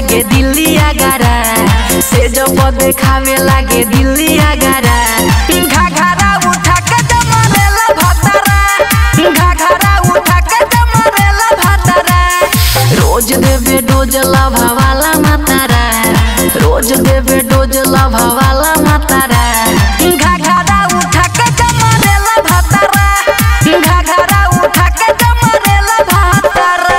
लागे दिल्ली आगारा से जब देखावे लागे दिल्ली आगारा घाघरा उठा के जमरेला भतरा घाघरा उठा के जमरेला भतरा रोज देवे डोज लभावाला मातारा रोज देवे डोज लभावाला मातारा घाघरा उठा के जमरेला भतरा घाघरा उठा के जमरेला भतरा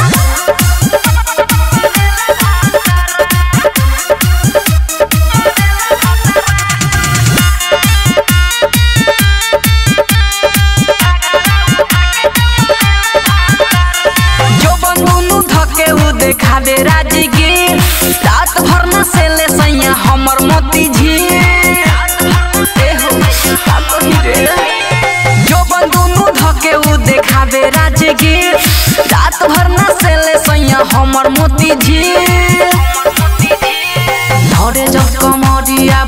जो बंदूनु धके उ देखावे राजगीर रात भर न सेले सैया हमर मोती झील ए हो, का कही रे? जो बंदूनु धके उ देखावे राजगीर रात भर न सेले सैया हमर मोती झील धरे जब कमरिया